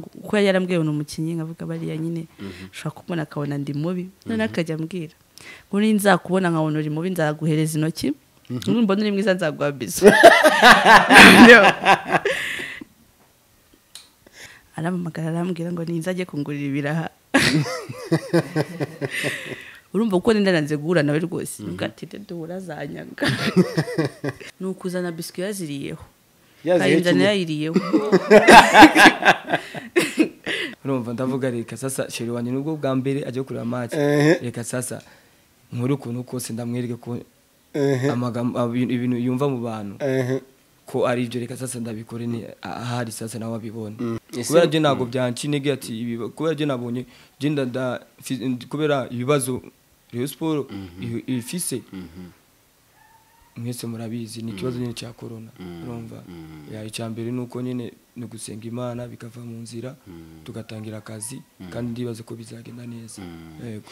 kuko yari yarambwiye ngo ni umukinnyi nkavuga bariya nyine ushobora kumubona akabona ndi mubi noneho akajya ambwira ngo niba nzakubona nkabona uri mubi nzaguhereza intoki mbona uri mwiza nzaguha bizo arampamagara arambwira ngo ninza ajye kungurira ibiraha urumva kuko nenda nanze guhura nawe rwose ntibwatinde duhura azanyaga ni ukuzana biswi yaziriyeho kayinzana yayiriyeho urumva ndavuga reka sasa sheri wanjye nubwo bwa mbere ajya kureba amazi Ehe. reka sasa nkore ukuntu kose ndamwereke ko Ehe. amagambo abi- ibintu yumva mu bantu Ehe. ko ari ibyo reka sasa ndabikore ni ahari sasa nawe abibone Ese- kubera byo ntabwo byanca intege ati ibiba- kubera byo nabonye byo ndada fi- kubera ibibazo Rayon Sport i- ifise mwese murabizi ni ikibazo nyine cya korona urumva Ya, icya mbere ni uko nyine ni gusenga imana bikava mu nzira tugatangira akazi kandi ndibaza ko bizagenda neza yego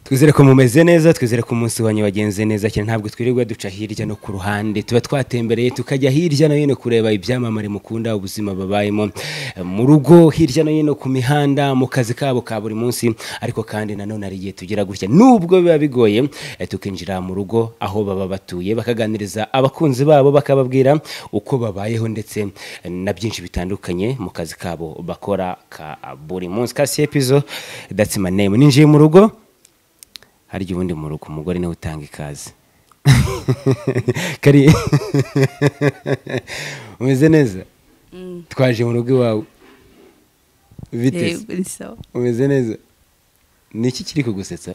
twizere ko mumeze neza twizere ko umunsi wanyu wagenze neza cyane ntabwo twirirwa duca hirya no ku ruhande tuba twatembereye tukajya hirya no hino kureba ibyamamare mukunda ubuzima babayemo Eh, mu rugo hirya no hino ku mihanda mu kazi kabo ka buri munsi ariko kandi nanone hari igihe tugira gutya nubwo biba bigoye eh, tukinjira mu rugo aho baba batuye bakaganiriza abakunzi babo bakababwira uko babayeho ndetse eh, na byinshi bitandukanye mu kazi kabo bakora ka buri munsi kasi epizo that's my name ninjiye mu rugo harya ubundi mu rugo umugore niwe utanga ikaze kari umeze neza twaje mu rugo iwawe bite se? Yego, ni sawa. umeze neza ni iki kiri kugusetsa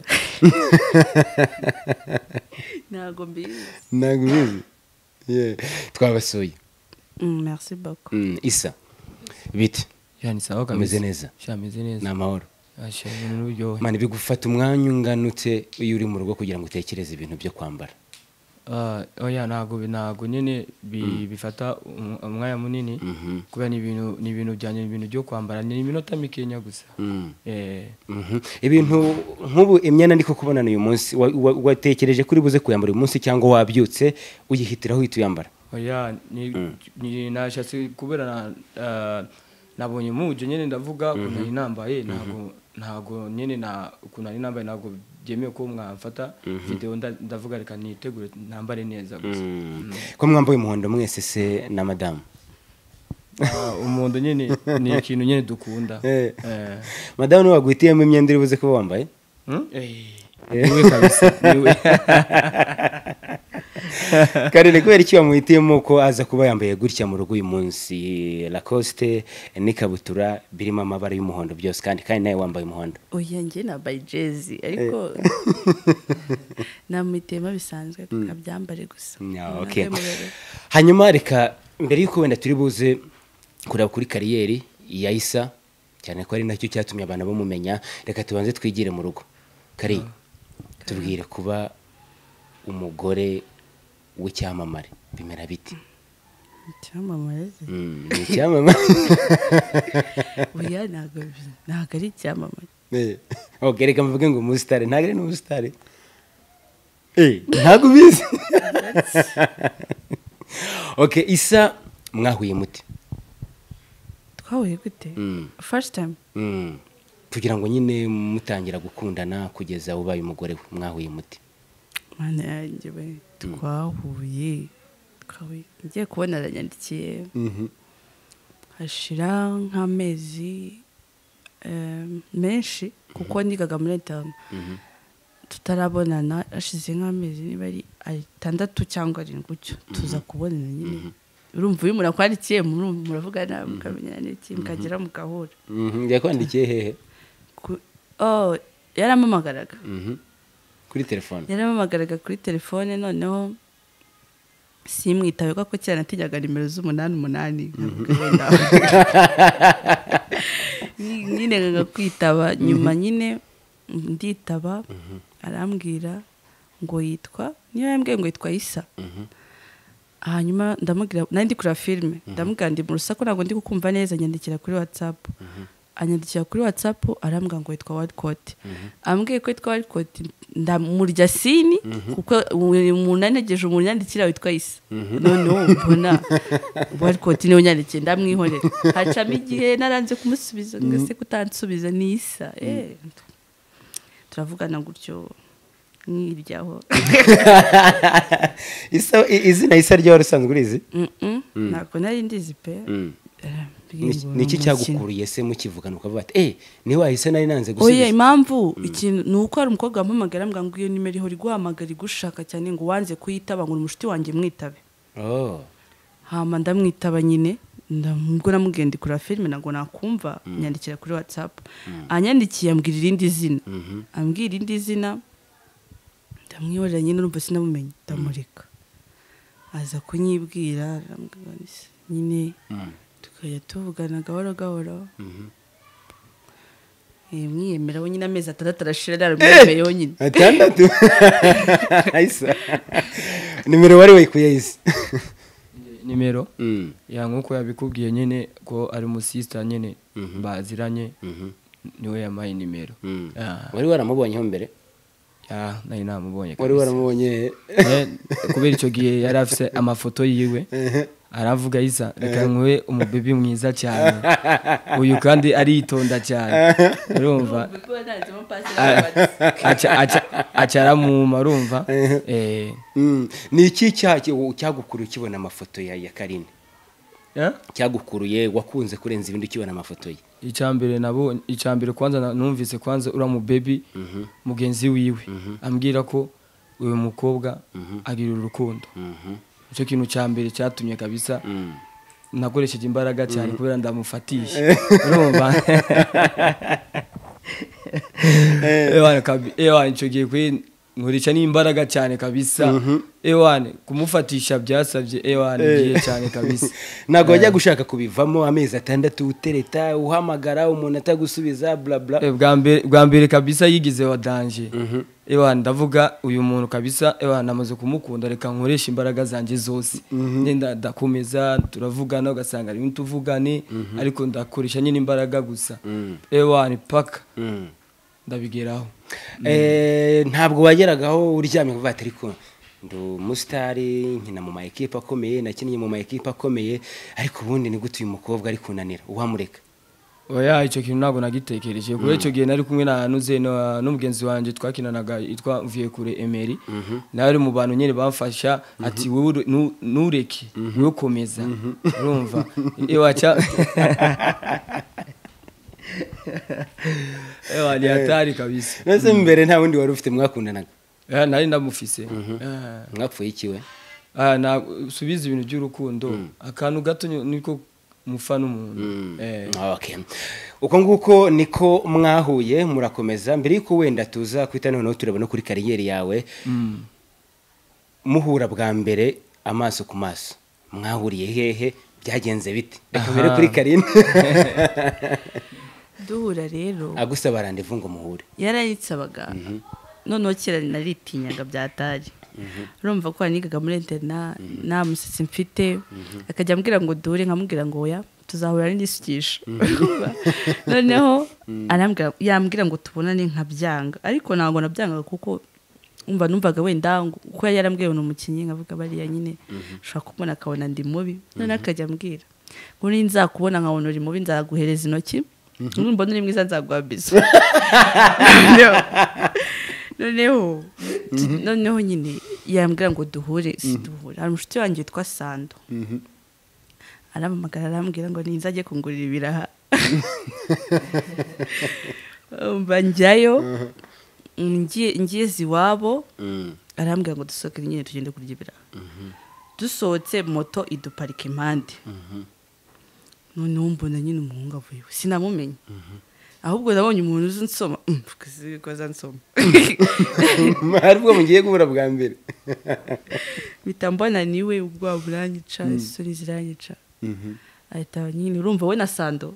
ntabwo mbizi ntabwo ubizi Yeah. twabasuye Mm, merci beaucoup Mm, isa bite yani sawa kabisa Umeze neza. sha meze ni neza amahoro asha ibintu n'uburyohe mani bigufata umwanya unganutse iyo uri mu rugo kugira ngo utekereze ibintu byo kwambara Ah, oya ntabwo bi- ntabwo nyine bi- bifata um- umwanya munini kubera ni ibintu ni ibintu byanjye ni ibintu byo kwambara ni iminota mikeya gusa Mm. Eh, Mhm. ibintu nk'ubu imyenda ndi kukubonana uyu munsi wa- wa- watekereje kuri buze kuyambara uyu munsi cyangwa wabyutse uyihitiraho uhita uyambara oya ni- ni- nashatse kubera na- ah, nabonye muje nyine ndavuga ukuntu nari nambaye ntabwo ntabwo nyine na ukuntu nari nambaye ntabwo byemewe ko mwamfata video nda- ndavuga reka nitegure nambare neza gusa ko mwambaye umuhondo mwese se na madamu Ah, umuhondo nyine ni ikintu nyine dukunda Eh. Eh. madamu niwe wagwitiyemo imyenda uri buze kuba wambaye Hmm? niwe kabisa niwe kandi ni kubera iki wamuhitiyemo ko aza kuba yambaye gutya mu rugo uyu munsi lakosite n'ikabutura birimo amabara y'umuhondo byose kandi kandi nawe wambaye umuhondo oya njye nambaye jezi ariko namwitema bisanzwe tukabyambare gusa Yeah, Ntabwo okay. murebe. hanyuma reka mbere y'uko wenda turi buze kureba kuri kariyeri ya isa cyane ko ari nacyo cyatumye abantu bamumenya reka tubanze twigire mu rugo kari tubwire kuba umugore w'icyamamare bimera biti icyamamare se? Mm, ni icyamamare oya ntabwo bi- ntabwo ari icyamamare Eh, ok reka mvuge ngo umusitari ntabwo ari n'umusitari Eh, ntabwo ubizi ok isa mwahuye muti twahuye gute Mm. first time Mm. kugira ngo nyine mutangira gukundana kugeza ubaye umugore we, mwahuye muti mana yanjye we twahuye twahuye ngiye kubona aranyandikiye hashira nk'amezi em, menshi kuko nigaga muri etamu tutarabonana hashize nk'amezi niba ari atandatu cyangwa arindwi gutyo tuza kubonana nyine urumva iyo umuntu akwandikiye murumva muravugana mukamenyana n'iki mukagera mugahura Mhm, yakwandikiye hehe Ku- oh, yarampamagaraga Mhm. kuri telefone yarampamagaraga kuri telefone noneho simwitabe kuko kera natinyaga nimero z'umunani umunani nkavuga wenda. Nyi- nyine nkanga kwitaba nyuma nyine nditaba arambwira ngo yitwa niyo yambwiye ngo yitwa isa hanyuma ndamubwira nari ndi kureba filime ndamubwira ndi mu rusaku ntabwo ndi kukumva neza nyandikira kuri watsapu anyandikira kuri watsapu arambwira ngo witwa warikoti ambwiye ko witwa warikoti ndamurya sini kuko umuntu anegeje umuntu yandikira witwa isa noneho mbona warikoti niwe unyandikiye ndamwihorera hacamo igihe naranze kumusubiza mwese kutansubiza ni isa eh, turavugana gutyo nk'iryaho Isa- i- izina isa ryawe usanzwe urizi Mm-mm, ntabwo nari ndizi pe Eh, Ni- ngo ni iki ni umukino. cyagukuriye se mukivugana ukavuga ati eee niwe wahise nari nanze oye gusubiza impamvu ikintu ni uko hari umukobwa wampamagara mbwa ngo iyo nimero ihora iguhamagara igushaka cyane ngo wanze kuyitaba ngo ni umushuti wanjye mwitabe Oh. hama ndamwitaba nyine ndamubwo namugenda kuri filime ntabwo nakumva nyandikira kuri watsapu anyandikiye ambwira irindi zina ambwira irindi zina ndamwihorera nyine urumva sinabumenye ndamureka aza kunyibwira arambwira ngo "Ese nyine tukajya tuvugana gahoro gahoro Eh, mwiyemera we nyine amezi atandatu arashira naramwemeye yonyine atandatu isa nimero wari wayikuye isi nimero Mm. ya nk'uko yabikubwiye nyine ko ari umusisita nyine baziranye niwe yampaye nimero Mm. Ah, wari waramubonyeho mbere ah, nari namubonye wari kabisa. waramubonye Eh, kubera icyo gihe yari afite amafoto yiwe aravuga isa reka nkube umubebi mwiza cyane uyu kandi aritonda cyane urumva aca- aca- aca aramuma urumva Eh, Mm. ni iki cyaha cyagukuruye ukibona amafoto ya ya karine eh? cyagukuruye wakunze kurenza ibindi ukibona amafoto ye icyambere nabonye icyambere kwanza na- numvise kwanza uriya mubebi mugenzi wiwe ambwira ko uyu mukobwa agira urukundo icyo kintu cya mbere cyatumye kabisa nakoresheje imbaraga cyane kubera ndamufatishije urumva ewane kabi ewane icyo gihe kuri nkurisha n'imbaraga cyane kabisa ewane kumufatisha byasabye ewane ngiye cyane kabisa ntabwo wajya gushaka kubivamo amezi atandatu utereta uhamagara umuntu atagusubiza burabura Eh, bwa mbere- bwa mbere kabisa yigize wa danje ewa ndavuga uyu muntu kabisa ewa namaze kumukunda reka nkoresha imbaraga zanjye zose ngenda ndakomeza turavugana ugasanga rimwe tuvugane ariko ndakoresha nyine imbaraga gusa ewa ni paka ndabigeraho Eh, ntabwo wageragaho uryamye kuvuga ati ariko ndi umusitari nkina mu ma ekipe akomeye nakinnye mu ma ekipe akomeye ariko ubundi ni gute uyu mukobwa ari kunanira uwamureka oya icyo kintu ntabwo nagitekereje kubera icyo gihe nari kumwe na Nuze na- n'umugenzi wanjye twakinanaga yitwa Viyekure Emery nawe ari mu bantu nyine bamfasha ati wowe ure- nu- ntureke wowe komeza urumva iwaca ewa ni hatari kabisa nose mbere nta wundi wari ufite mwakundanaga Eh, nari ndamufise Eh. mwapfuye ikiwe Ah, na subiza ibintu by'urukundo akantu gato ni- niko mufana umuntu Eh. Okay. uko nguko niko mwahuye murakomeza mbere y'uko wenda tuza kwita noneho tureba no kuri kariyeri yawe muhura bwa mbere amaso ku maso mwahuriye hehe byagenze bite reka mbere kuri karine duhura rero agusaba randevu ngo muhure yarayitsabaga noneho kera naritinyaga byatari urumva ko yanigaga muri interina nta musatsi mfite akajya ambwira ngo duhure nkamubwira ngo oya tuzahura n'isukisha noneho arambwira- yambwira ngo tubonane nkabyanga ariko ntabwo nabyangaga kuko umva numvaga wenda ngo- kuko yari yarambwiye ngo ni umukinnyi nkavuga bariya nyine ushobora kumubona akabona ndi mubi noneho akajya ambwira ngo niba nzakubona nkabona uri mubi nzaguhereza intoki numbona uri mwiza nzaguha bizo noneho noneho noneho nyine yambwira ngo duhure si duhure hari umushuti wanjye witwa sando arampamagara arambwira ngo ninza ajye kungurira ibiraha mba njyayo ngiye ngiye iwabo arambwira ngo dusohokere nyine tugende kurya ibiraha dusohotse moto iduparika impande noneho mbona nyine umuhungu avuye iwe sinamumenye ahubwo nabonye umuntu uzi nsoma "Mm, kazi ko azansoma hari ubwo mugiye guhura bwa mbere mpita mbona niwe ubwoba buranyica isoni ziranyica ahita nyine urumva we na sando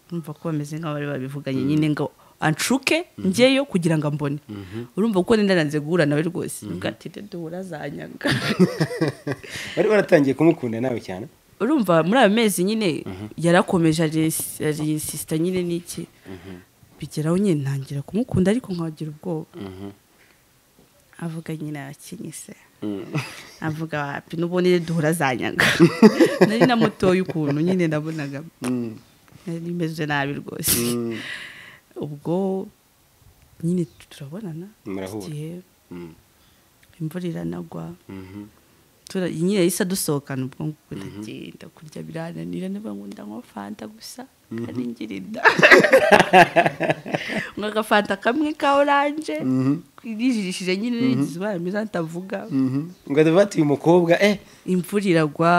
urumva ko bameze nk'aho bari babivuganye nyine ngo anshuke njyeyo kugira ngo ambone urumva kuko nenda nanze guhura nawe rwose nubwo ati duhura azanyanga wari waratangiye kumukunda nawe cyane urumva muri ayo mezi nyine yarakomeje arisisita nyine n'iki bigeraho nyine ntangira kumukunda ariko nkagira ubwoba avuga nyine yakinyise avuga wapi n'ubundi duhura zanyaga nari namutoye ukuntu nyine nabonaga nari meze nabi rwose ubwo nyine turabonana Murahura. igihe Mm. imvura iranagwa Mhm. tura- nyine yahise adusohokana ubwo ngubu ndagenda kurya birananira niba ngo ndanywa fanta gusa kandi ngira inda ngo agafanta kamwe ka oranje nijirishije nyine nigize ubaye meza ntavuga ngo adavati uyu mukobwa eh imvura iragwa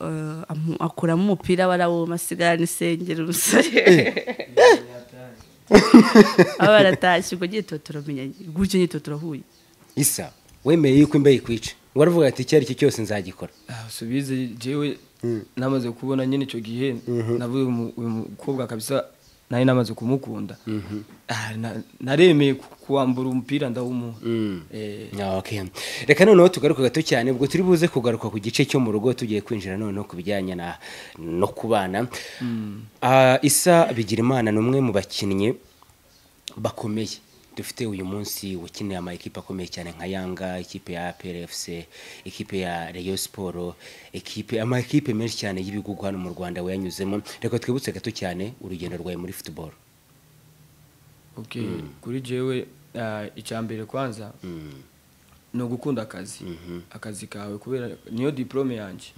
eh, amu- akuramo umupira barawoma asigara n'isengeri umusore aba baratashye ubwo nyine tuba turamenyanye gutyo nyine tuba turahuye isa wemeye yuko imbeho ikwica waravuga ati icyo ari cyo cyose nzagikora Ah, subize jewe namaze kubona nyine icyo gihe navuye umu- uyu mukobwa kabisa nari namaze kumukunda Ah, na- naremeye ku- kuwambura umupira ndawumuha Eh, Okay. reka noneho tugaruke gato cyane ubwo turi buze kugaruka ku gice cyo mu rugo tugiye kwinjira noneho ku bijyanye na no kubana Ah, isa bigirimana ni umwe mu bakinnyi bakomeye dufite uyu munsi wakiniye amakipe akomeye cyane nka yanga ikipe ya plfc ikipe ya reyo siporo ikipe amakipe menshi cyane y'ibihugu hano mu rwanda wayanyuzemo reka twibutse gato cyane urugendo rwawe muri futuboro okay. kuri jewe ah, icya mbere kwanza ni ugukunda akazi akazi kawe kubera niyo diplome yanjye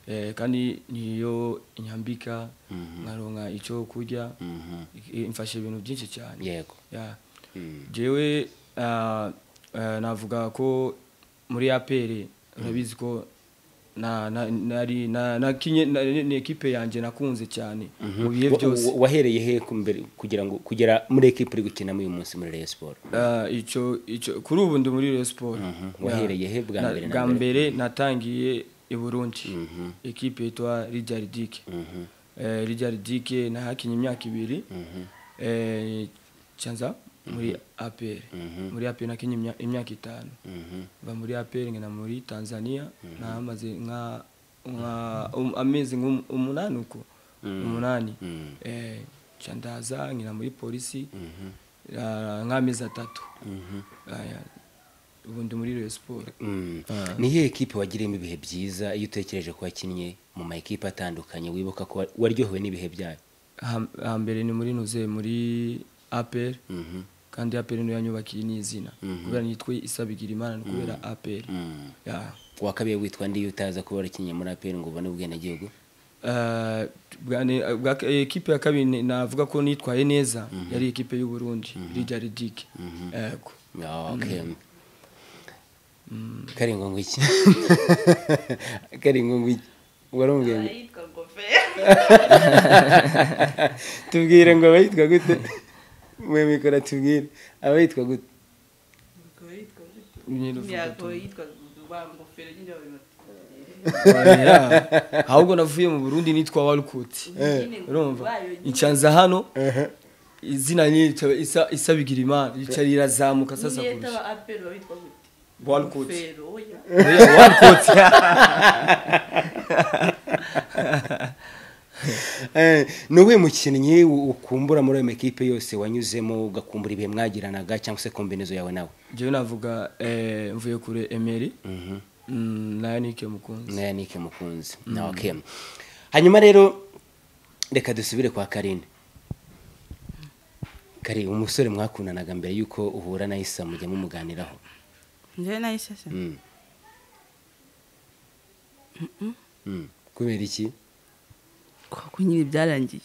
Eh, kandi niyo inyambika nkaronka icyo kurya I- imfasha ibintu byinshi cyane yego Ya. jewe ah, ah, navuga ko muri apr urabizi ko na- na- nari na- nakinye- na- ni ni ekipe yanjye nakunze cyane mu bihe Wa- byose wa- wahereye he ku mbere kugira ngo kugera muri ekipe uri gukinamo uyu munsi muri Rayon Sports Ah, icyo icyo kuri ubu ndi muri Rayon Sports Wahereye he bwa Na- mbere na bwa mbere? mbere natangiye i Burundi ekipe yitwa Real Dick eh Real Dick nahakinye imyaka ibiri eh cyanza muri APR muri APR nakinye imya- imyaka itanu va muri APR ngena muri Tanzania nahamaze nka nka um- amezi nk'um- umunani uko umunani eh cyandaza ngena muri polisi ah, nk'amezi atatu Aya, ubu ndi muri Rayon Sports Mm. Ah. ni iyihe ekipe wagiriyemo ibihe byiza iyo utekereje ko wakinnye mu ma ekipe atandukanye wibuka ko wa- waryohewe n'ibihe byayo Ha- hambere ni muri nuze muri APR kandi APR niyo yanyubakiye n'izina kubera nitwe isabigira imana ni kubera APR Ya. wakabiye witwa ndi iyo utaza kuba warakinnye muri APR ngo ubone ubwenegihugu Ah, bwa- ni- bwa- ekipe ya kabiri ni- navuga ko nitwaye neza yari ekipe y'u Burundi Real Dick yego Ah, okay karingo ngo iki karingo ngo iki warambwiye ngo- yitwa ngofero tubwire ngo abayitwa gute mwe mikora tubwire abayitwa gute Nyine uvuga tu- nyine Ya. ahubwo navuye mu Burundi nitwa Walcott urumva icanza hano izina nyitwa isa isabigira imana icarizamuka sasa kurusha yitaba aperi babitwa gute Walcott Fero, oya. Eh, ni uwuhe mukinnyi u- ukumbura muri ayo makipe yose wanyuzemo ugakumbura ibihe mwagiranaga cyangwa se kombinezo yawe nawe jewe navuga eh, mvuye kure Emery Mm, nayo nike mukunzi nayo nike mukunzi na okay hanyuma rero reka dusubire kwa karine kari umusore mwakundanaga mbere y'uko uhura na isa mujya mumuganiraho njyewe nayo isese Mm. Mm. kubera iki kuko nyine byarangiye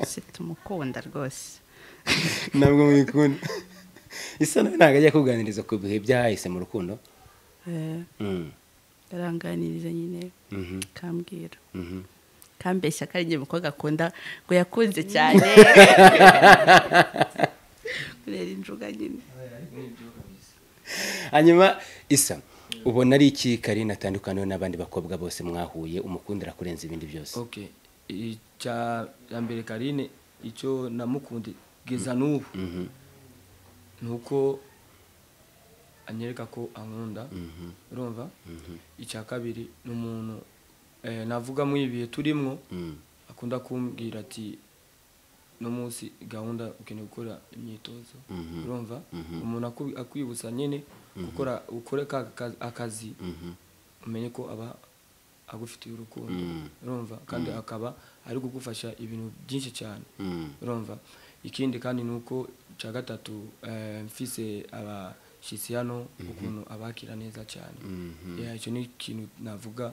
se tumukunda rwose ntabwo mwikunda isa nawe ntabwo ajya kuganiriza ku bihe byahise mu rukundo Eh, Mm. aranganiriza nyine Mhm. kambwira Mhm. kambeshya ko ari njye mukobwa akunda ngo yakunze cyane kurera injuga nyine hanyuma isa ubona ari iki karine atandukaniwe n'abandi bakobwa bose mwahuye umukundira kurenza ibindi byose okay icya ya mbere Karine icyo namukunde geza n'ubu nuko anyereka ko ankunda urumva icya kabiri ni umuntu eh, navuga mu ibihe turimwo akunda kumbwira ati no munsi gahunda ukeneye gukora imyitozo Mhm. urumva Mhm. umuntu aku- akwibutsa nyine gukora ukore ka- ka- akazi umenye ko aba agufitiye urukundo Mm. urumva kandi akaba ari kugufasha ibintu byinshi cyane urumva ikindi kandi ni uko cya gatatu eh, mfise abashyitsi hano ukuntu abakira neza cyane Yeah, icyo ni ikintu navuga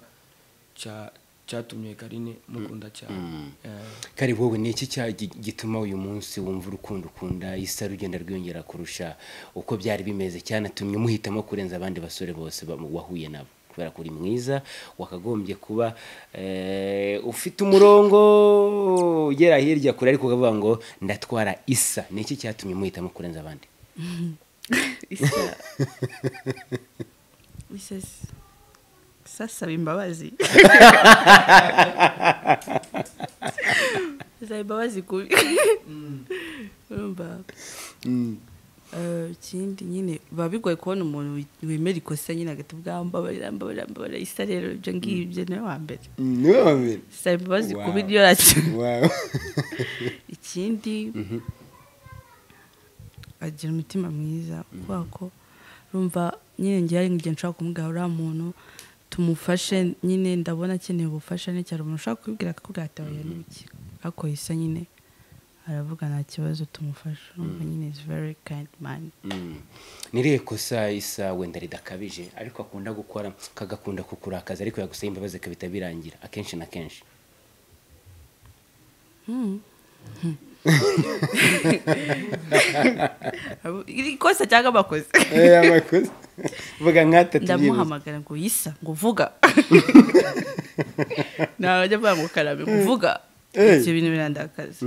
cya- cyatumye karine mukunda cyane Mm. Eh. kari wowe ni iki cya- gi- gituma uyu munsi wumva urukundo ukunda isa rugenda rwiyongera kurusha uko byari bimeze cyanatumye umuhitamo kurenza abandi basore bose bamu- wahuye nabo kubera ko uri mwiza wakagombye kuba eh, ufite umurongo ugera hirya kure ariko ukavuga ngo ndatwara isa ni iki cyatumye umuhitamo kurenza abandi isa isa si- isa saba imbabazi saba imbabazi kubi urumva Eh, ikindi nyine biba bigoye kubona umuntu wi- wemera ikosa nyine agahita ubwa mbabarira mbabarira mbabarira isa rero ibyo ngibyo niwe wa mbere niwe wabiri saba imbabazi Wow. kubi niyo racyo wawe ikindi agira umutima mwiza kubera ko rumva nyine ngira hari igihe nshobora kumubwira uriya muntu tumufashe nyine ndabona akeneye ubufasha ni cyane umuntu ushobora kubibwira akakubwira ati oya n'ibiki ariko isa nyine aravuga nta kibazo tumufasha urumva nyine is very kind man niriye kosa isa wenda ridakabije ariko akunda gukora kagakunda kukurakaza ariko yagusaba imbabazi kabita birangira akenshi na kenshi ikosa cyangwa abakozi eee abakozi vuga nkatatu ndamuhamagara ngo yisa ngo vuga ntajya mvuga ngo karabe ngo vuga Hey. ibyo bintu birandakaza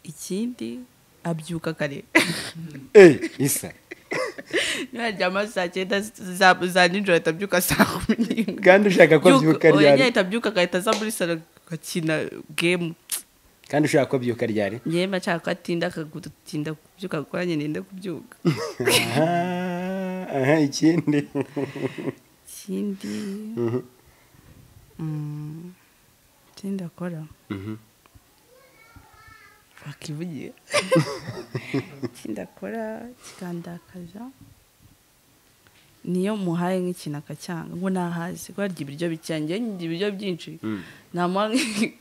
ikindi abyuka kare eee isa niharyama saa cyenda za- za nijoro ahita abyuka saa kumi n'imwe kandi ushaka ko byuka Oya, nyine ryari ahita abyuka agahita aza muri salo agakina gemu kandi ushaka ko byuka ryari ngewe mba nshaka ko atinda akagutinda kubyuka kuko nanjye nenda kubyuka aha aha ikindi ikindi Mm, ikindi akora bakivugiye ikindi akora kikandakaza niyo muhaye nk'ikintu akacyanga ngo nahazi ko harya ibiryo bikeya njyewe ndya ibiryo byinshi namuha nk'i-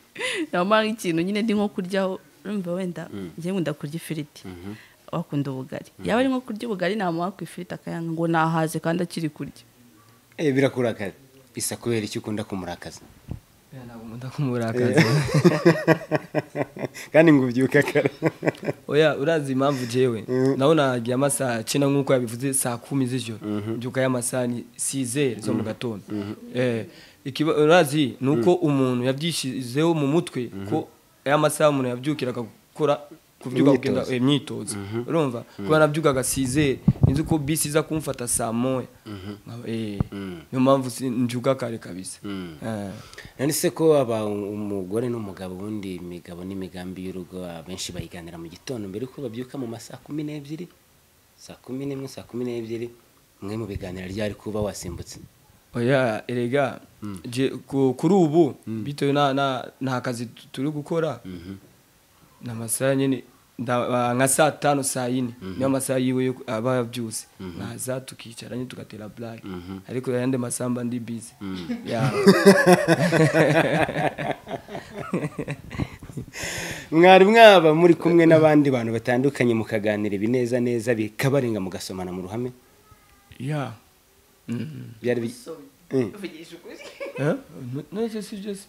namuha nk'ikintu nyine ndi nko kuryaho urumva wenda njyewe nkunda kurya ifiriti wakunda ubugari yaba ari nko kurya ubugari namuha ku ifiriti akayanga ngo nahaze kandi akiri kurya Eh, birakurakaza isa kubera icyo ukunda kumurakaza ntabwo nkunda kumurakaza kandi ngo ubyuke kare oya urazi impamvu jewe nawe nagiye amasaha cyenda nk'uko yabivuze saa kumi z'ijoro mbyukayo amasaha ni sizeri zo mu gatondo Eh, ikiba- urazi ni uko umuntu yabyishyizeho mu mutwe ko aya masaha umuntu yabyukira agakora kubyuka kugenda Imyitozo. eh, imyitozo urumva kuba nabyukaga sizeri nzi ko bisi iza kumfata saa moya Nkaba, eh, niyo mpamvu si- ndyuka kare kabisa Eh. none se ko aba umugore n'umugabo ubundi imigabo n'imigambi y'urugo abenshi bayiganira mu gitondo mbere yuko babyuka mu masaa kumi n'ebyiri saa kumi n'imwe saa kumi n'ebyiri mwe mu biganiro ryari kuba wasimbutse oya erega je- ku- kuri ubu bitewe na- na- nta kazi tu- turi gukora ni amasaha nyine nda- nka saa tanu saa yine niyo amasaha yiwe yo- aba yabyutse naza tukicara nyine tugatera burake ariko ayandi masaha mba ndi bize mwari mwaba muri kumwe n'abandi bantu batandukanye mukaganira ibineza neza bikabarenga mugasomana mu ruhame byari bi- Mm. nose si byo se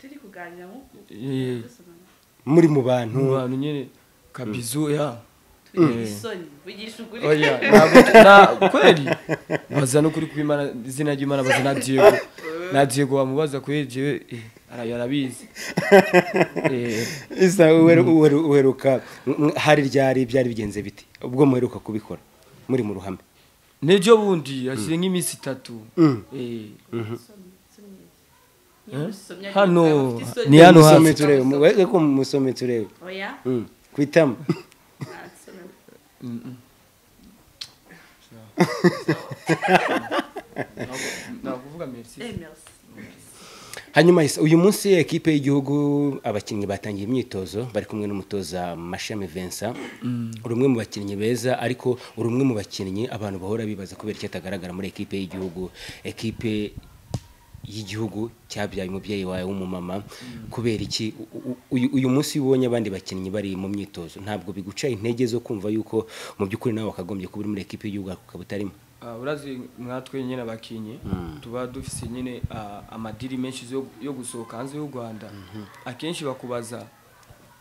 turi kuganira Eh, muri mu bantu mu bantu nyine kabizu ya Eh. mvugisha ukuri oya ntabwo na kweli baza no kuri kwimana izina ry'imana baza na diego na diego wamubaza kuri jewe eh, ara- arabizi Eh, isa uheru- uheru- uheruka mm, hari ryari byari bigenze biti ubwo muheruka kubikora muri mu ruhame n'ejo bundi hashize nk'iminsi itatu Eh, eh, hano ni hano musome hasi turebe mu- we- ko musome turebe oya Mm, ku itama nakuvuga merci hanyuma Isa, uyu munsi ekipe y'igihugu abakinnyi batangiye imyitozo bari kumwe n'umutoza mashami Vincent uri umwe mu bakinnyi beza ariko uri umwe mu bakinnyi abantu bahora bibaza kubera icyo atagaragara muri ekipe y'igihugu ekipe y'igihugu cyabyaye umubyeyi wawe w'umumama kubera iki U- u- uyu- uyu munsi iyo ubonye abandi bakinnyi bari mu myitozo ntabwo biguca intege zo kumva yuko mu by'ukuri nawe wakagombye kuba uri muri ekipe y'igihugu ariko ukaba utarimo Ah, urazi mwatwe nyine abakinyi tuba dufise nyine ah, amadiri menshi yo- yo gusohoka hanze y'u rwanda akenshi bakubaza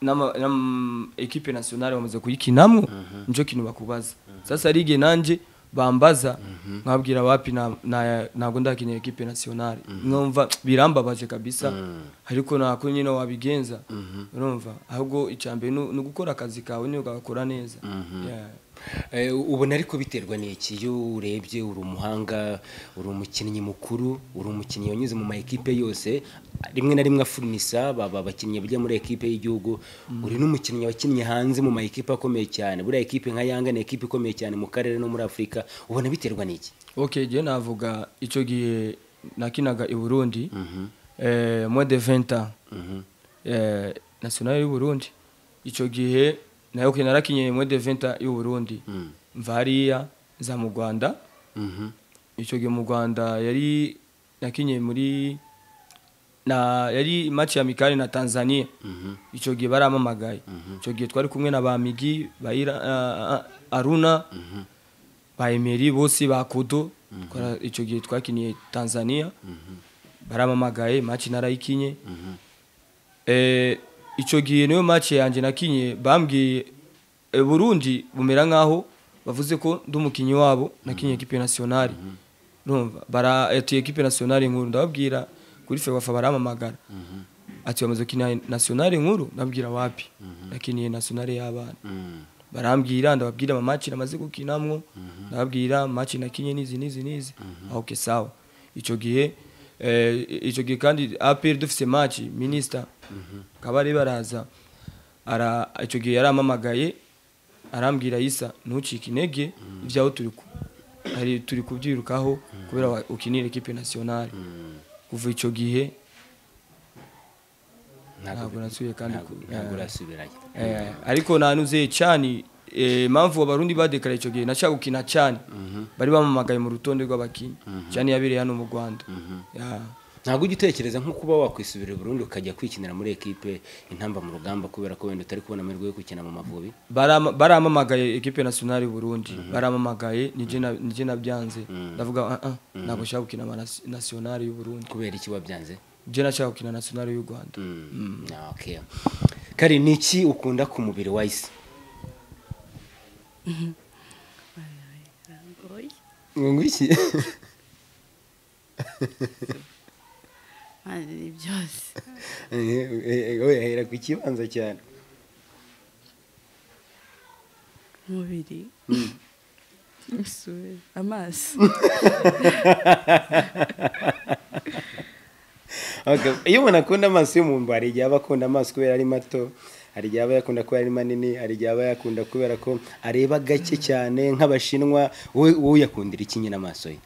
n'ama- n'am- ekipe nationale bamaze kuyikinamo nico kintu bakubaza sasa hari igihe nanjye bambaza nkabwira wapi na- na- ntabwo ndakinira ekipe nationale numva birambabaje kabisa ariko nako nyine wabigenza urumva ahubwo icyambere ni ugukora akazi kawe niyo ugakora neza Yeah. Eh, ubona ariko biterwa n'iki iyo urebye uri umuhanga uri umukinnyi mukuru uri umukinnyi wanyuze mu ma ekipe yose rimwe na rimwe afurnisa baba abakinnyi bajya muri ekipe y'igihugu uri n'umukinnyi wakinnye hanze mu ma ekipe akomeye cyane buriya ekipe nka yanga ni ekipe ikomeye cyane mu karere no muri afurika ubona biterwa n'iki ok je navuga icyo gihe nakinaga i burundi eh, moi de 20 ans eh, nationale y'u burundi icyo gihe nayo ke narakinye moi de 20 ans y'u burundi mva hariya za mu rwanda icyo gihe mu rwanda yari nakinye muri na yari match ya mikali na tanzania icyo gihe baramamagaye icyo gihe twari kumwe na ba migi ba Ira- ah, ah, aruna ba emeri bose ba kodo twara- icyo gihe twakiniye tanzania baramamagaye match narayikinye Eh, icyo gihe niyo match yanjye nakinye bambwiye eh, burundi bumera nk'aho bavuze ko ndi umukinnyi wabo nakinye ekipe nationale urumva bara ati ekipe nationale nkuru ndababwira kuri fewafa baramamagara ati bamaze gukina nationale nkuru nabwira wapi nakiniye nationale y'abana barambwira ndababwira amamatch namaze gukinamwo ndababwira match nakinye n'izi n'izi n'izi Ah, okay sawa icyo gihe eh, icyo gihe kandi APR dufise match minister kabare baraza ara icyo gihe yaramamagaye arambwira Isa ntucike intege ibyaho turi ku hari turi kubyirukaho kubera wa- ukinira equipe nationale kuva icyo gihe ntabwo nasubiye kandi ku- ntabwo eh. urasubirayo Eh, ariko nanuze cyane eh, impamvu abarundi badekara icyo gihe nashaka gukina cyane bari bamamagaye mu rutonde rw'abakinnyi cyane yabereye hano mu rwanda Ya. ntabwo ujya utekereza nko kuba wakwisubirira i burundi ukajya kwikinira muri ekipe intamba mu rugamba kubera ko wenda utari kubona amahirwe yo gukina mu mavubi Barama- baramamagaye ekipe nationale y'u burundi baramamagaye nije na- nije nabyanze ndavuga ah, ah, ntabwo nshaka gukina ama nas- nationale y'u burundi kubera iki wabyanze je nashaka gukina nationale y'u rwanda Ah, okay. kari ni iki ukunda ku mubiri wa isi ngo iki Mani, ni byose we ahera ku kibanza cyane umubiri isura amaso Okay. iyo umuntu akunda amaso y'umuntu hari igihe aba akunda amaso kubera ari mato hari igihe aba yakunda kubera ari manini hari igihe aba yakunda kubera ko areba gake cyane nk'abashinwa wowe wowe uyakundira iki nyine amaso ye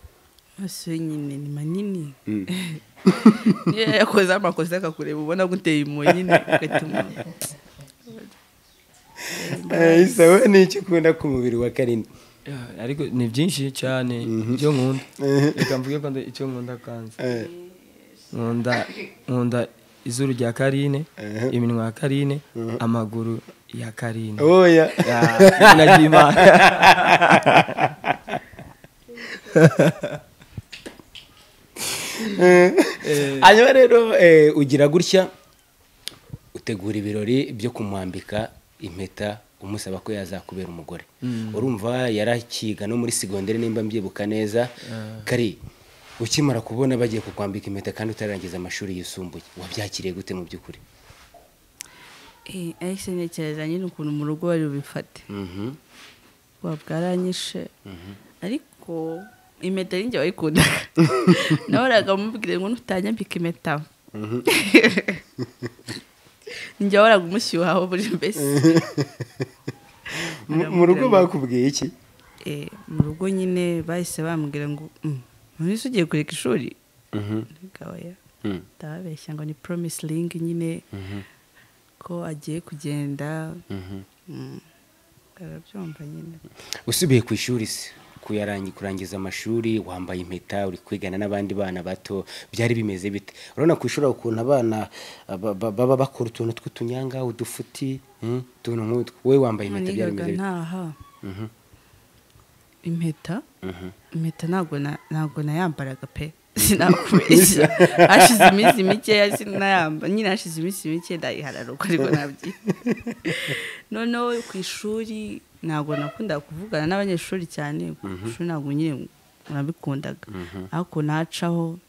amaso ye nyine ni manini niyo yakoze amakosa akakureba ubona guteye impuhwe nyine ugatuma Eh, isa we ni iki ukunda ku mubiri wa karini Ya, ariko ni byinshi cyane ibyo nkunda reka mvuge ko ndi- icyo nkunda kanze Eh, nkunda nkunda izuru rya karine iminwa ya karine amaguru ya karine oya Ya, izina ry'Imana. hanyuma rero eh, ugira gutya utegura ibirori byo kumwambika impeta umusaba ko yazakubera umugore urumva yarakiga no muri segonderi nimba mbyibuka neza kari ukimara kubona bagiye kukwambika impeta kandi utararangiza amashuri yisumbuye wabyakiriye gute mu by'ukuri Eh, ariko ntekereza nyine ukuntu mu rugo bari bubifate Mhm. buba bwaranyishe ariko impeta ni njye wayikundaga nahoraga mubwire ngo nutanyambika impeta njye wahoraga umushyuhaho buri mbese mu mu rugo bakubwiye iki eh, mu rugo nyine bahise bambwira ngo none se ugiye kureka ishuri Reka oya. Mm. ndababeshya ngo ni promise ring nyine ko agiye kugenda Mm. arabyumva nyine usubiye ku ishuri se kuyarangi- kurangiza amashuri wambaye impeta uri kwigana n'abandi bana bato byari bimeze bite urabona ku ishuri ukuntu abana ah, ba- ba- baba bakora utuntu tw'utunyanga udufuti mm, utuntu nk'utwo wowe wambaye impeta byari nigaga bimeze bite ntaha Mhm, impeta mhm. impeta ntabwo na- ntabwo nayambaraga pe sinakubeshya hashize iminsi mikeya sinayamba nyine hashize iminsi mike ndayihararuka ariko nabyi noneho ku ishuri ntabwo nakundaga kuvugana n'abanyeshuri cyane ku ishuri ntabwo nyine nabikundaga ariko nacaho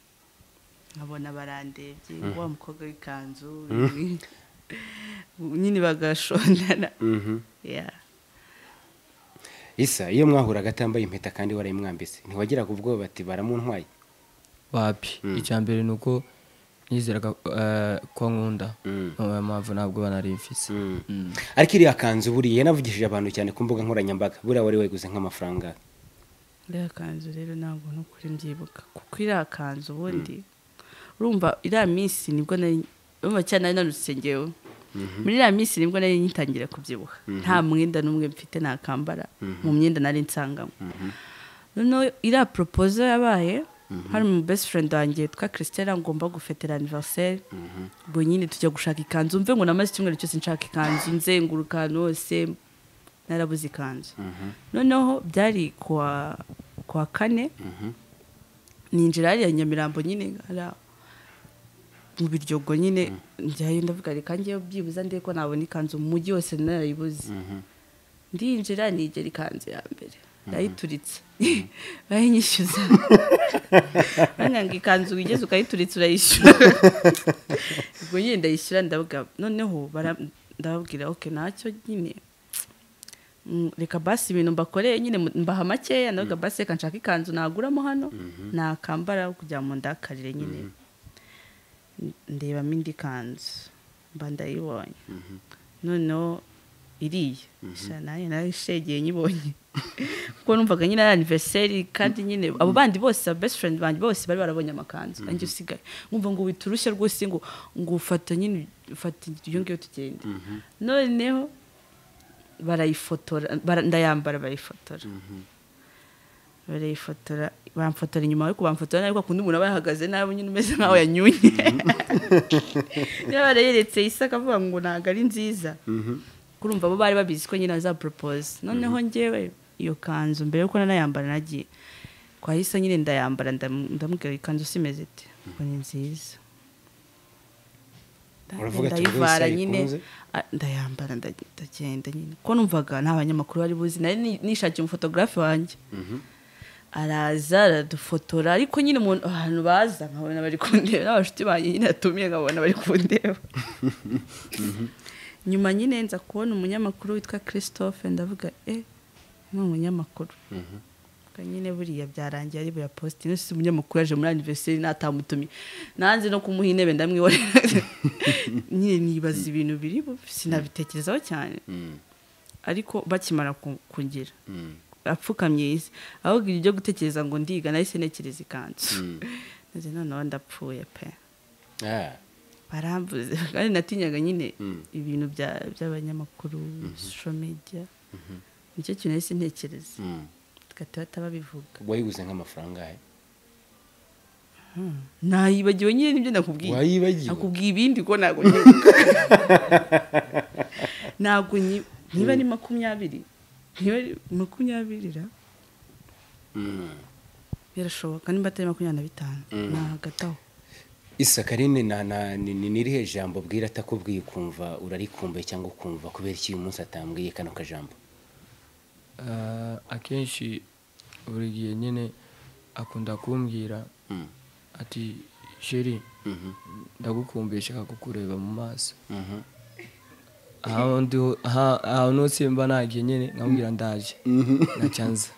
nkabona barandebye ngo wa mukobwa w'ikanzu nyine bagashondana Yeah. isa iyo mwahuraga atambaye impeta kandi warayimwambitse ntiwagiraga ubwoba bati baramuntwaye wapi icya mbere ni uko nizeraga eh, ko nkunda niyo mpamvu ntabwo banari mfise Mm. ariko iriya kanzu buriya navugishije abantu cyane ku mbuga nkoranyambaga buriya wari wayiguze nk'amafaranga iriya kanzu rero ntabwo nukuri mbyibuka kuko iriya kanzu ubundi urumva iriya minsi nibwo nari urumva cyane nari nanutse ngewe muri iriya minsi nibwo nari ngitangira kubyibuha nta mwenda n'umwe mfite nakambara mu myenda nari nsangamo noneho iriya poropozo yabaye hari mu best friend wanjye twa christelle ngomba gufetera anniversaire ubwo nyine tujya gushaka ikanzu mve ngo namaze icyumweru cyose nshaka ikanzu nzenguruka ahantu hose narabuze ikanzu noneho byari kuwa kuwa kane ninjira hariya nyamirambo nyine hariya mu biryogo nyine njyayo ndavuga reka njyewe byibuze ndebe ko nabona ikanzu mu mujyi wose narayibuze ndinjira nigera ikanzu ya mbere ndayituritse bayinyishyuza banyanga ikanzu wigeze ukayituritsa urayishyura ubwo nyine ndayishyura ndavuga noneho bara- ndababwira oke nacyo nyine Mm, reka basi ibintu mbakoreye nyine mu- mbaha makeya ndavuga basi reka nshaka ikanzu naguramo hano nakambara kugira ngo ndakarire nyine ndebamo indi kanzu mba ndayibonye noneho iriya sha nanjye narayishegeye nyibonye kuko numvaga nyine ari aniveriseri kandi nyine abo bandi bose aba best friend banjye bose bari barabonye amakanzu nanjye usigaye nkumva ngo wita urushya rwose ngo ngo ufata nyine ufata iyo ngiyo tugende noneho barayifotora bara- ndayambara barayifotora barayifotora bamfotora inyuma ariko bamfotora nabi kuko umuntu aba yahagaze nabi nyine umeze nkaho yanyunye niba barayeretse isa akavuga ngo ntabwo ari nziza kurumva bo bari babizi ko nyine azaporopoza noneho njyewe iyo kanzu mbere yuko nanayambara nagiye twahise nyine ndayambara ndam- ndamubwira ikanzu simeze iti ngo ni nziza Uravuga ati, ndayivara "Rwose nyine ayikunze?" Ah, ndayambara nda- ndagenda nyine ko numvaga nta banyamakuru bari buzi nari ni- nishakiye umufotogarafe wanjye araza aradufotora ariko nyine umuntu ahantu baza nkabona bari kundeba n'abashuti banjye nyine atumiye nkabona bari kundeba nyuma nyine nza kubona umunyamakuru witwa christophe ndavuga e ni umunyamakuru Ubwo nyine buriya byarangiye ari buya posite ino si umunyamakuru yaje muri aniveriseri natamutumye nanze no kumuha intebe ndamwihorera nyine nibaza ibintu biri bube, sinabitekerezaho cyane ariko bakimara ku- kungira apfukamye isi ahubwo ibyo byo gutekereza ngo ndiga nahise nekereza ikanzu maze noneho ndapfuye pe Ah, barambuze kandi natinyaga nyine ibintu bya- by'abanyamakuru social media nicyo kintu nahise ntekereza mm. gata batababivuga wayiguze nk'amafaranga he? nayibagiwe nyine nibyo nakubwiye wayibagiwe nakubwiye ibindi ko ntabwo nyibuka ntabwo nyi- niba ari makumyabiri niba ari makumyabiri ra Mm. birashoboka nimba atari makumyabiri na bitanu nahagataho isa karine na- na- ni ni- ni irihe jambo bwira atakubwiye ukumva urarikumbuye cyangwa ukumva kubera iki uyu munsi atambwiye kano kajambo Eh, akenshi buri gihe nyine akunda kumbwira Mm. ati sheri Mhm, ndagukumbuye shaka kukureba mu maso mhm. aho ndi ho- aha- ahantu hose mba nagiye nyine nkamubwira ndaje ntacanza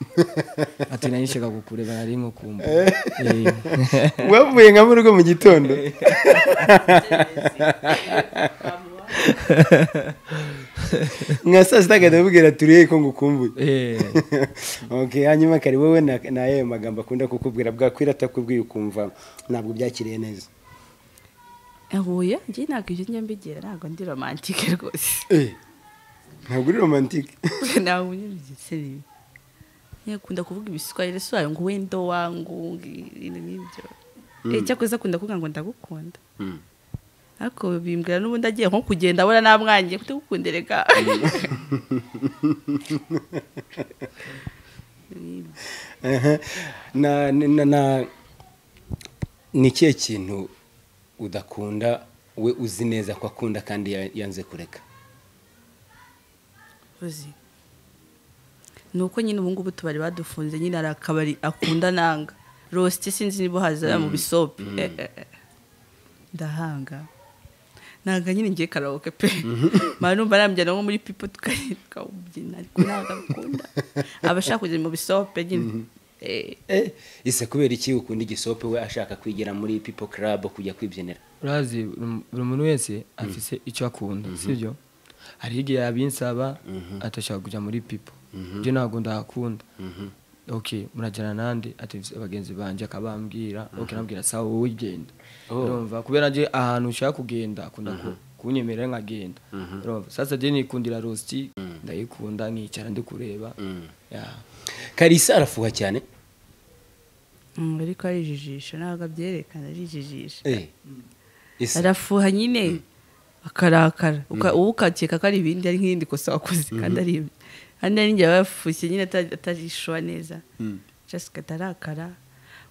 ati nanjye nshaka kukureba nari nkukumbu wavuye nka mu rugo mu gitondo nka saa sita agahita amubwira turiye ko ngukumbuye Eh, okay hanyuma kari wowe na na yayo magambo akunda kukubwira bwakwira atakubwiye ukumva ntabwo byakiriye neza huye njye ntabwo ibyo njya mbigira ntabwo ndi romantike rwose ntabwo uri romantike ntabwo njya nyakunda kuvuga ibiswahili si wayo ngo wenda wangu ibintu n'ibyo Eh, cyakoze akunda kuvuga ngo ndagukunda ariko bimbwira n'ubundi agiye nko kugenda abona namwangiye kutagukundere ka Aha. na na- na- na- ni ikihe kintu udakunda we uzi neza ko akunda kandi ya- yanze kureka uzi ni uko nyine ubu ngubu utubari badufunze nyine hari akabari akunda nanga rosite sinzi niba haza mu bisope Eh, eh, eh. ndahanga nanga nyine ngiye karawoke pe mara numva namujyana nko muri pipo tuka- tukawubyina ariko ntabwo abikunda abashaka kujya mu bisope nyine Eh, eh ise kubera iki ukunda igisope we ashaka kwigira muri pipo club kujya kwibyinira urazi buri muntu wese afise icyo akunda sibyo hari igihe yabinsaba atashaka kujya muri pipo ibyo ntabwo ndahakunda ok murajyana nande ati bagenzi banjye akabambwira ok nabwira sawa wowe genda urumva kubera nje ahantu ushaka kugenda akunda ku- kunyemerera nkagenda urumva sasa je nikundira rosti ndayikunda nkicara ndi kureba Yeah. karisa arafuha cyane mm, ariko ari ijijisho ntabwo abyerekana ari ijijisho Eh, ise arafuha nyine akarakara Uka- wowe ukakeka ko ari ibindi ari nk'irindi kosa wakoze kandi ari ibyo kandi hari n'igihe bafushye nyine ata- atarishwa neza jasika atarakara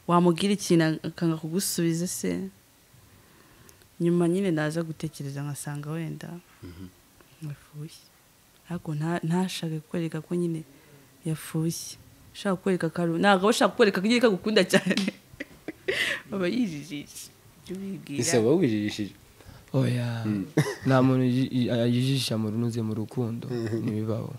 wamubwira ikintu akanga kugusubiza se nyuma nyine naza gutekereza nkasanga wenda yafushye ariko nta- ntashake kwereka ko nyine yafushye ushaka kwereka karu ntabwo aba ashaka kwereka ko nyine kagukunda cyane aba yijijije ibyo ubibwira. ise wowe wijijishije oya nta muntu yi- yi- yijisha mu runuze mu rukundo ntibibaho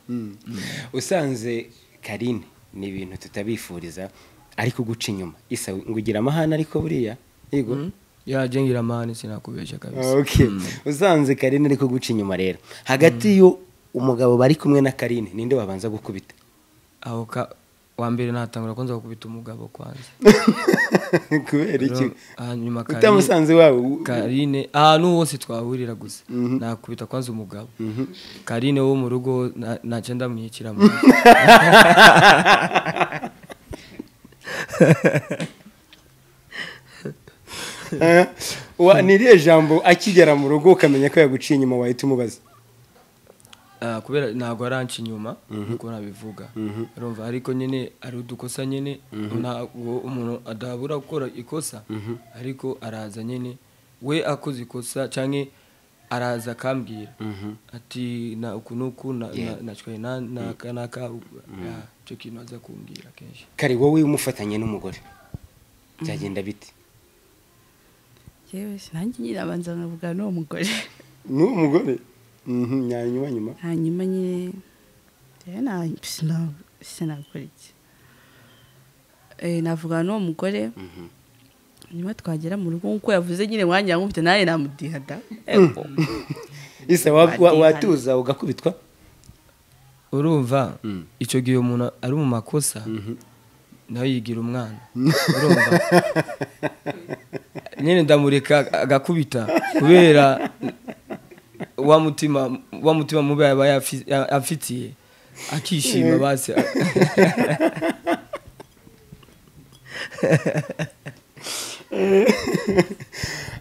usanze karine ni ibintu tutabifuriza ariko guca inyuma isa ngo ugira amahane ariko buriya yego yajengira mani sinakubeshya kabisa okay usanze karine ariko guca inyuma rero hagati yo umugabo bari kumwe na karine ninde wabanza gukubita aho ka wa mbere natangura kwanza gukubita umugabo kwanza kubera iki Rero, hanyuma Karine- utamusanze iwabo karine ahantu hose twahurira gusa nakubita kwanza umugabo karine wo mu rugo na- ntacyo ndamwikira mu rugo. Eh, wa- ni iriya jambo akigera mu rugo ukamenya ko yaguciye inyuma wahita umubaza Ah, kubera ntabwo aranca inyuma niko nabivuga urumva ariko nyine ari udukosa nyine ntabwo umuntu adabura gukora ikosa ariko araza nyine we akoze ikosa cyangwa araza akambwira ati na uku n'uku na- na- nacwaye na- n'aka n'aka Ah, icyo kintu aza kumbwira kenshi kari wowe umufatanye n'umugore byagenda bite yewe nanjye nyine abanza nkavugana n'uwo mugore n'uwo mugore Mhm, nyanyuma nyuma hanyuma nyine rero nahise nagukora iki Eh, navugana n'uwo mugore nyuma twagera mu rugo nk'uko yavuze nyine wanjye nkufite nawe namudihada Ego. isa wa- wa- watuza ugakubitwa urumva icyo gihe umuntu ari mu makosa nawe yigira umwana urumva nyine ndamureka agakubita kubera wa mutima wa mutima mubi aba yafi- ya- afitiye akishima basi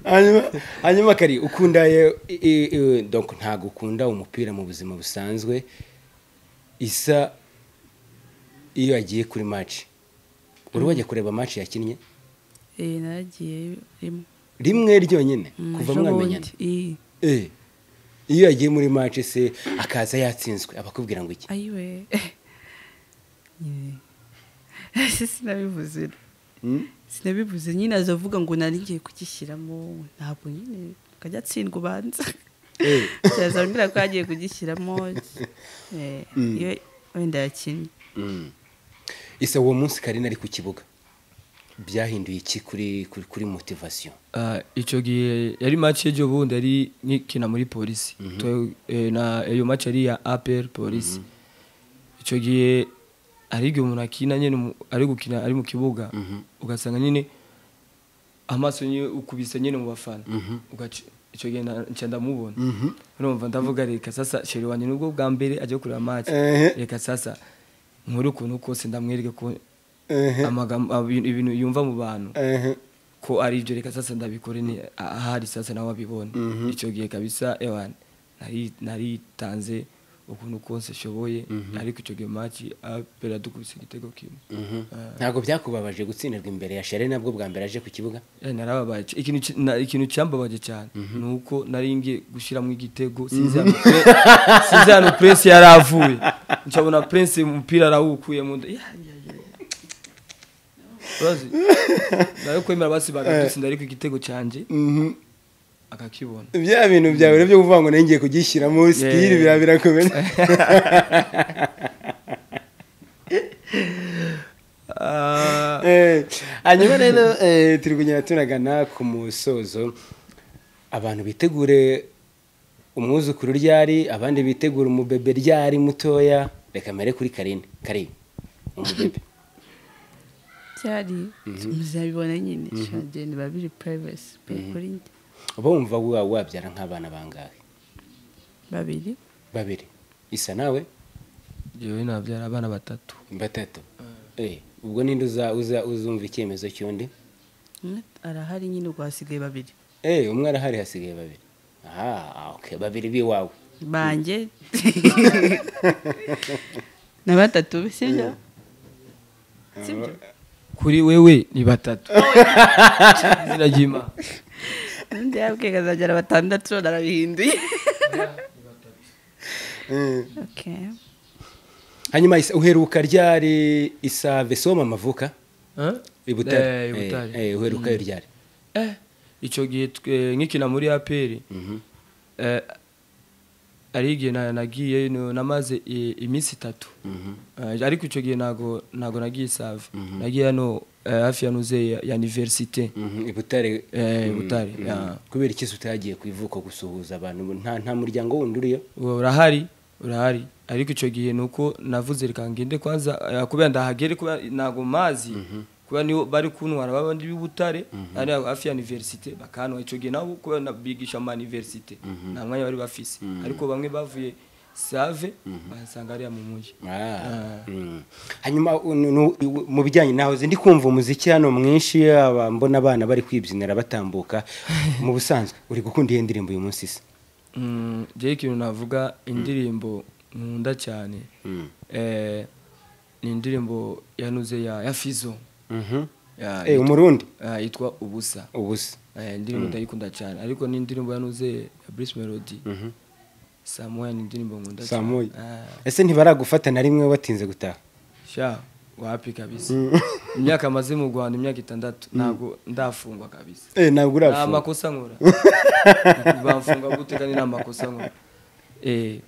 hanyuma hanyuma kari ukunda ye- i- i- i- donc ntabwo ukunda umupira mu buzima busanzwe isa iyo agiye kuri match uri wajya kureba match yakinnye Eh, naragiyeyo rimwe rimwe ryonyine Mm, kuva ejo mwamenyana bundi. Eh, Eh, iyo yagiye muri match se akaza yatsinzwe abakubwira ngo iki ayiwe Nyine. sinabivuze sinabivuze nyine azavuga ngo nari ngiye kugishyiramo ntabwo nyine akajya atsindwa ubanza yazambwira ko yagiye kugishyiramo eh, iyo wenda yakinnye isa uwo munsi karine ari ku kibuga byahinduye iki kuri kuri kuri motivasiyo Ah, icyo gihe yari match y'ejo bundi yari nkikina muri polisi To- eh, na iyo match yari iya apr polisi icyo gihe hari igihe umuntu akina nyine mu- ari gukina ari mu kibuga ugasanga nyine amaso nyine ukubise nyine mu bafana Ugaca- icyo gihe na- nca ndamubona urumva ndavuga reka sasa sheri wanjye nubwo bwa mbere ajya kureba match Ehe. reka sasa nkore ukuntu kose ndamwereke ko Ehe. amagambo abi- ibintu yumva mu bantu Ehe. ko ari ibyo reka sasa ndabikore ni ahari sasa nawe abibone icyo gihe kabisa ewan nari naritanze ukuntu kose nshoboye ariko icyo gihe maci apera dukubise igitego kimwe Ah, ntabwo byakubabaje gutsindirwa imbere ya shere nabwo bwa mbere aje ku kibuga eh, narababaye c- ikintu ki- na- ikintu cyambabaje cyane ni uko nari ngiye gushyiramo igitego sinzi ahantu pre- sinzi ahantu prince yari avuye ncabona prince umupira arawukuye mu nda Ya, ya, ya, ya. Urazi? nari kwemera basibaga dutsinda ariko igitego cyanjye Mhm. akakibona bya bintu byawe rero byo kuvuga ngo nanjye ngiye kugishyiramo sitiri bira birakomeye Ah, Eh, hanyuma rero eh, turi kugenda tunagana ku musozo abantu bitegure umwuzukuru ryari abandi bitegura umubebe ryari mutoya reka mbere kuri karine karine umubebe byari muzabibona nyine shagenda biba biri purayivesi kuri njye uba wumva wa- wabyara nk'abana bangahe babiri babiri isa nawe jewe nabyara abana batatu batatu Eh, ubwo ninde uza- uza- uzumva icyemezo cy'undi umwe arahari nyine ubwo hasigaye babiri Eh, umwe arahari hasigaye babiri aha okay babiri b'iwawe banjye na batatu sibyo sibyo kuri wewe ni batatu izina ry'imana undi yabwiye akazagera batandatu none arabihinduye Okay. hanyuma Isa- uheruka ryari isave soma amavuka Ah? Eh, ibutare ibutare Eh, eh, uheruka ryari Eh, icyo gihe twe- nkikina muri aperi ari igihe na- nagiye no- namaze i- iminsi itatu Eh, ariko icyo gihe ntago ntago nagiye save nagiye hano eh, hafi ya nuze ya- ya universite Mhm, ibutare Eh, Butare, yeah. kubera ikibazo utagiye ku ivuko gusuhuza abantu nta nta muryango wundi uriyo ubu urahari urahari ariko icyo gihe ni uko navuze reka ngende kwanza eh, kubera ndahagere kubera ntabwo mazi kubera nibo bari kuntwara babandi b'ibutare ari hafi ya universite bakantwara icyo gihe nabo kubera na- bigisha mu ma universite nta mwanya bari bafise ariko bamwe bavuye save basanga ariya mu mujyi Ah, mm. hanyuma u- nu- nu- iw- mu bijyanye naho uzi, ndi kumva umuziki hano mwinshi aba mbona abana bari kwibyinira batambuka mu busanzwe uri gukunda iyo ndirimbo uyu munsi se Mm, jewe ikintu navuga indirimbo nkunda cyane eh, ni indirimbo yanuze ya ya fizo Ya, Eh, yitwa- umurundi ah, yitwa ubusa ubusa Eh, indirimbo ndayikunda cyane ariko ni indirimbo yanuze ya Bruce Melody Samoya ni indirimbo nkunda cyane Samoya. Ah, ese ntibaragufata na rimwe watinze gutaha sha wapi kabisa imyaka amaze mu Rwanda imyaka itandatu ntabwo ndafungwa kabisa Eh, ntabwo nta urafunga amakosa nkora bamfunga gute kandi nta makosa nkora eh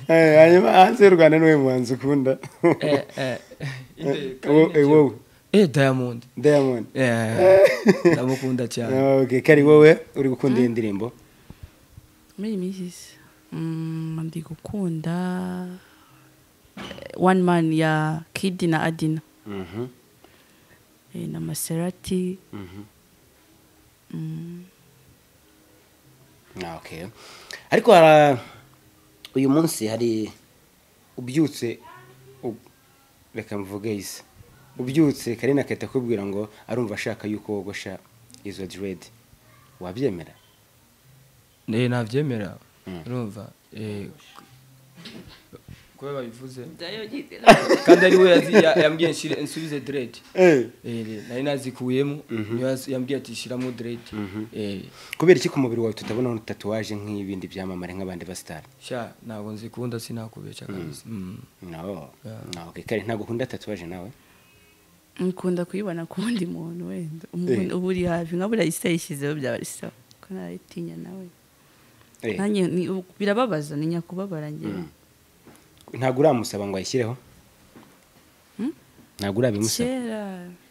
Eh, hanyuma hanze y'u rwanda niwe muhanzi ukunda eh eh Inde- Wo- eh, wowe eh Diamond diamond eh ndamukunda cyane Okay, kari wowe uri gukunda iyo ndirimbo muri iyi minsi se, mm, ndi gukunda eh, one man ya kidi na adina Mhm, eh, na maserati mhm. mm, Ah, okay. ariko hara- uyu munsi hari ubyutse u- reka mvuge isi ubyutse karina akahita akubwira ngo arumva ashaka yuko wogosha izo diredi wabyemera ne navyemera Mm. urumva eh kuba babivuze ndayo kandi ari we yazi- ya- yambwiye nshire nsubize dread Eh, Eh, nari nazikuyemo niyo yaz- yambwiye ati shyiramo dread Eh, kubera iki ku mubiri wawe tutabona tatuwaje nk'ibindi byamamare nk'abandi basitari sha ntabwo nzikunda sinakubesha kabisa Mm. no Yeah. no okay. kare ntabwo ukunda tatuwaje nawe nkunda kuyibona ku wundi muntu wenda umuntu uba uri hafi nka buriya isi yayishyizeho byaba ari sawa kuko narayitinya nawe Eh, nanjye ni- birababaza ni nyakubabara njyewe ntabwo uramusaba ngo ayishyireho ntabwo urabimusaba kera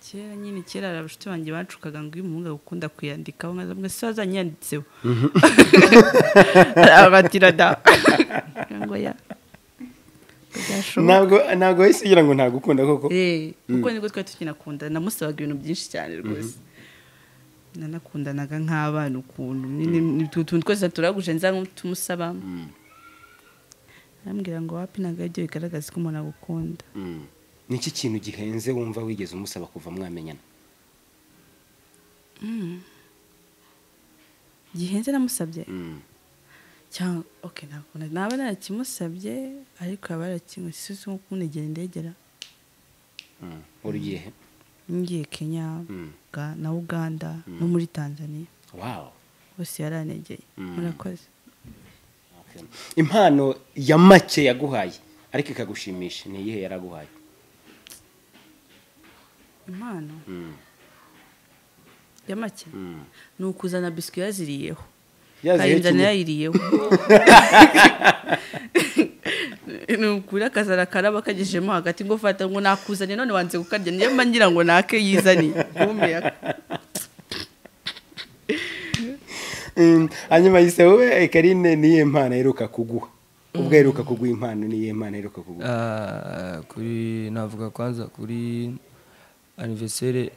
kera nyine kera hari abashuti banjye bacukaga ngo iyo umuhungu agukunda kuyandikaho nkaza mwe se wazanyanditseho abatira da ngo ya ntabwo ntabwo wahise ugira ngo ntagukunda koko Eh, kuko nibwo twari tukinakundana namusabaga ibintu byinshi cyane rwose nanakundanaga nk'abana ukuntu nyine ni utuntu twose turaguje nza nk'utumusaba arambwira ngo wapi ntabwo aribyo bigaragaza ko umuntu agukunda Mm. ni iki kintu gihenze wumva wigeze umusaba kuva mwamenyana gihenze namusabye Mm. cyangwa oke ntabwo na- naba narakimusabye ariko yaba yarakimusabye si uzi nko kunegera indegera Mm. uri ugiye he? ngiye kenya Mm. Ga- na uganda no muri tanzania wawu bose yaranegeye Mm. murakoze Okay. impano ya make yaguhaye ariko ikagushimisha ni iyihe yaraguhaye impano Mm. ya make Mm. ni ukuzana biswi yaziriyeho Yaziriyeho kayinzana kimwe. yayiriyeho ni ukuri akazana akaraba kagejejemo hagati ngo fata ngo nakuzanye none wanze kukarya niyo mba ngira ngo nake yizaniye guhumeka Mm, hanyuma yise wowe karine niyo mpano aheruka kuguha ubwo aheruka kuguha impano niyo mpano aheruka kuguha Ah, kuri navuga kwanza kuri anniversaire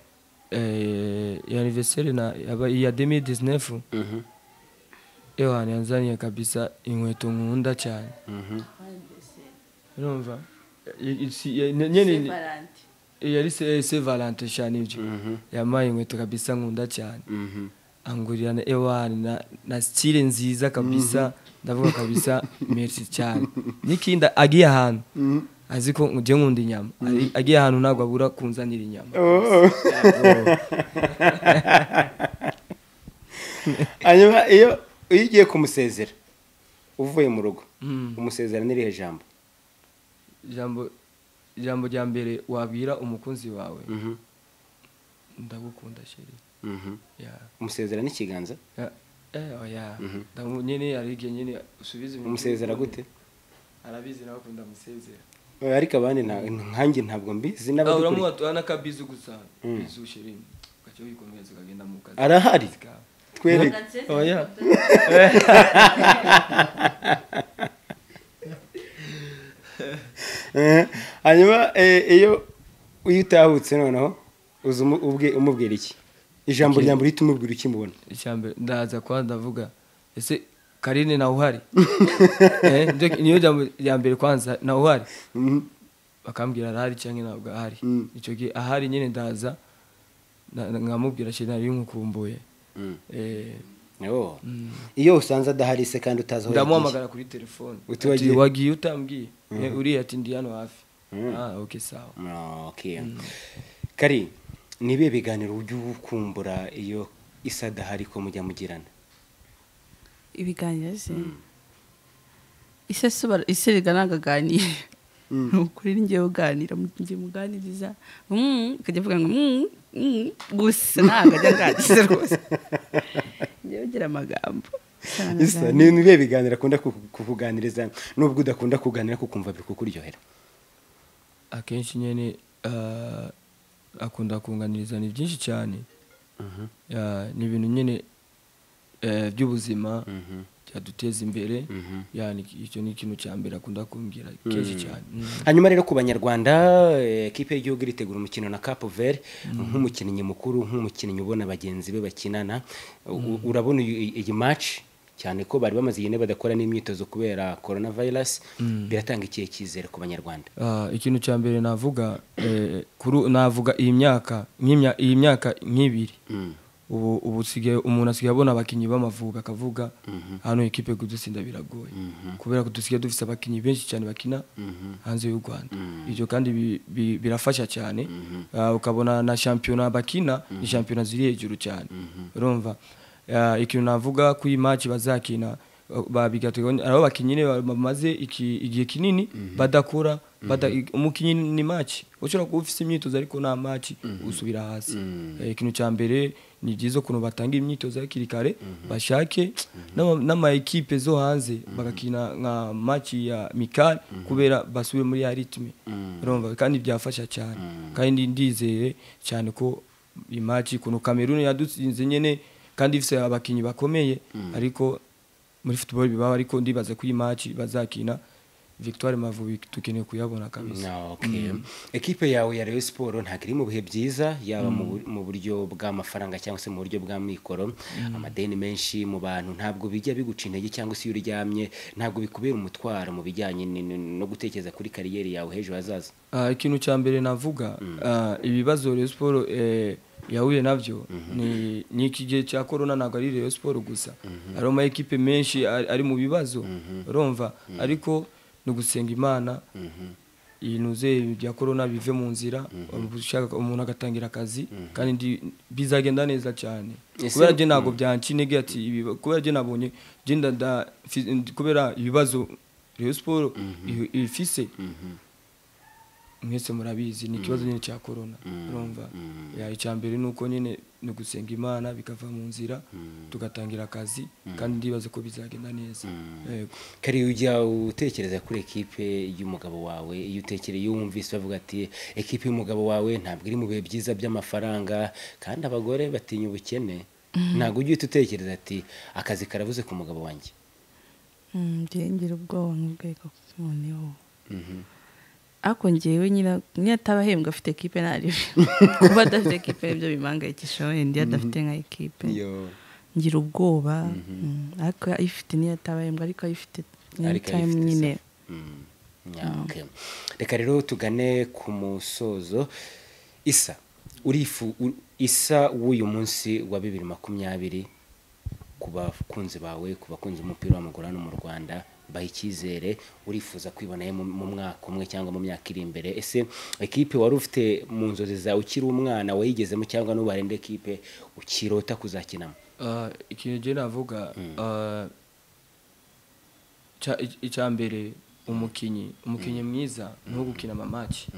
eh, ya anniversaire na yaba- ya 2019 Mhm. ewe hantu yanzaniye kabisa inkweto nkunda cyane Mhm. urumva I- isi- ya- nyene yari se se valente cyane ibyo yamaye inkweto kabisa nkunda cyane Mhm. angurira na ewani na, na stile nziza kabisa ndavuga kabisa merci cyane nikinda agiye ahantu azi ko ngiye nkunda inyama Ari- agiye ahantu ntabwo abura kunzanira inyama Oh. hanyuma iyo iyo ugiye kumusezera uvuye mu rugo Mm. umusezera n'irihe jambo ijambo ijambo rya mbere wabwira umukunzi wawe Mhm. ndagukunda sheri Mhm. ya umusezera n'ikiganza ya eh, oya Ndamu- nyine hari igihe nyine usubiza ibintu umusezera gute arabizi nawe akunda amusezera Eh, ariko abandi nta- nkanjye ntabwo mbizi Ah, n'abadukurikiye uramuha n'akabizu gusa Mm. bizu sheri ukajya wikomereza ukagenda mu kazi arahari kawe twereke oya Eh, hanyuma eh, iyo iyo utahutse noneho uza umu- ubwe- umubwira iki ijambo rya mbere uhita umubwira ukimubona icyambere ndaza kwa ndavuga ese karine nawe uhari Eh, nje- niyo jambo rya mbere kwanza nawe uhari Mhm. bakambwira arahari cyangwa ntabwo ahari Mm. icyo gihe ahari nyine ndaza na- na- nkamubwira sheri nari umukumbuye Mm. Eh, Oh. iyo usanze adahari se kandi utazi aho yagiye ndamuhamagara kuri telefone Uti ati, wagiye? wagiye utambwiye Eh, uriya ati ndi hano hafi Ah, okay sawa Ah, okay. kari ni ibihe biganiro ujya ukumbura iyo isa adahari ko mujya mugirana ibiganiro se ise soba ise rigana akaganira ni ukuri ngewe uganira ngiye muganiriza mm, akajya avuga ngo mm, mm, gusa ntabwo ajya aganiriza rwose ngewe ugira amagambo isa ni ni ibihe biganiro akunda ku- kukuganiriza nubwo udakunda kuganira kukumva biri kukuryohera akenshi nyine ah, akunda kunganiriza ni byinshi cyane Ya, ni ibintu nyine eh, by'ubuzima byaduteza imbere Ya, ni- icyo ni ikintu cya mbere akunda kumbwira kenshi cyane Mhm. hanyuma rero ku banyarwanda eh, ekipe y'igihugu iritegura umukino na capo vert nk'umukinnyi mukuru nk'umukinnyi ubona bagenzi be bakinana U- urabona iyi iyi match cyane ko bari bamaze igihe badakora n'imyitozo kubera coronavirus biratanga ikihe cyizere ku banyarwanda Ah, ikintu cya mbere navuga eh, kuri u- navuga iyi myaka nk'imya- iyi myaka nk'ibiri ubu ubu usigaye umuntu asigaye abona abakinnyi b'amavubi akavuga hano ikipe kudutsinda biragoye kubera ko dusigaye dufite abakinnyi benshi cyane bakina hanze y'u Rwanda ibyo kandi bi- bi- birafasha cyane Ah, ukabona na shampiyona bakina ni shampiyona ziri hejuru cyane urumva Ah, ikintu navuga ko iyi match bazakina ah, ba- bigateganya ari abakinnyi nyine bamaze iki- igihe kinini badakora bada- umukinnyi ni match ushobora kuba ufite imyitozo ariko nta match usubira hasi Eh, ikintu cya mbere ni byiza ukuntu batanga imyitozo hakiri kare bashake n'ama- n'amayikipe zo hanze bagakina nka match ya mikari kubera basubire muri ya ritme urumva kandi byafasha cyane kandi ndizeye cyane ko imaci kuntu kameruni yadutsinze nyine kandi ifite abakinnyi bakomeye ariko muri football bibaho ariko ndibaza ko iyi maci bazakina victoire mavubi dukeneye kuyabona kabisa Okay. ekipe yawe ya Rayon Sport ntabwo iri mu bihe byiza yaba mu bur- mu buryo bw'amafaranga cyangwa se mu buryo bw'amikoro amadeni menshi mu bantu ntabwo bijya biguca intege cyangwa se iyo uryamye ntabwo bikubera umutwaro mu bijyanye ni- ni- no gutekereza kuri kariyeri yawe h'ejo hazaza Ah, ikintu cya mbere navuga ah, ibibazo Rayon Sport eh, yahuye nabyo ni ni iki gihe cya corona ntabwo ari Rayon Sport gusa hari ama ekipe menshi ari ari mu bibazo urumva ariko ni ugusenga Imana ibintu ze bya corona bive mu nzira ushaka- umuntu agatangira akazi kandi ndi- bizagenda neza cyane Ese- kubera njye ntabwo byanca intege ati ibi- kubera njye nabonye njye ndada fi- kubera ibibazo Rayon Sport ihi- ifise mwese murabizi ni ikibazo nyine cya korona urumva Ya, icya mbere ni uko nyine ni ugusenga imana bikava mu nzira tugatangira akazi kandi ndibaza ko bizagenda neza yego kari ujya utekereza kuri ekipe y'umugabo wawe iyo utekereye iyo wumvise bavuga ati ekipe y'umugabo wawe ntabwo iri mu bihe byiza by'amafaranga kandi abagore batinya ubukene ntabwo ujya uhita utekereza ati akazi karabuze ku mugabo wanjye njyewe ngira ubwoba nk'ubwego noneho ariko njyewe nyina niyo ataba ahembwa afite ekipe ntarebe kuba adafite ekipe nibyo bimangayikisha wenda iyo adafite nka ekipe ngira ubwoba mm, ariko ayifite niyo ataba ahembwa ariko ayifite Ariko anytime ayifite se. nyine Mm, yeah, okay. reka rero tugane ku musozo isa urifu u- isa w'uyu munsi wa bibiri makumyabiri ku bakunzi bawe ku bakunzi b'umupira w'amaguru hano mu rwanda baha icyizere urifuza kwibonayo mu- mu mwaka umwe cyangwa mu myaka iri imbere ese ekipe wari ufite mu nzozi zawe ukiri umwana wayigezemo cyangwa n'ubu harenda ekipe ukirota kuzakinamo Ah, ikintu njye navuga ah, cya- i- icya mbere umukinnyi umukinnyi mwiza ni uwo gukina amamaci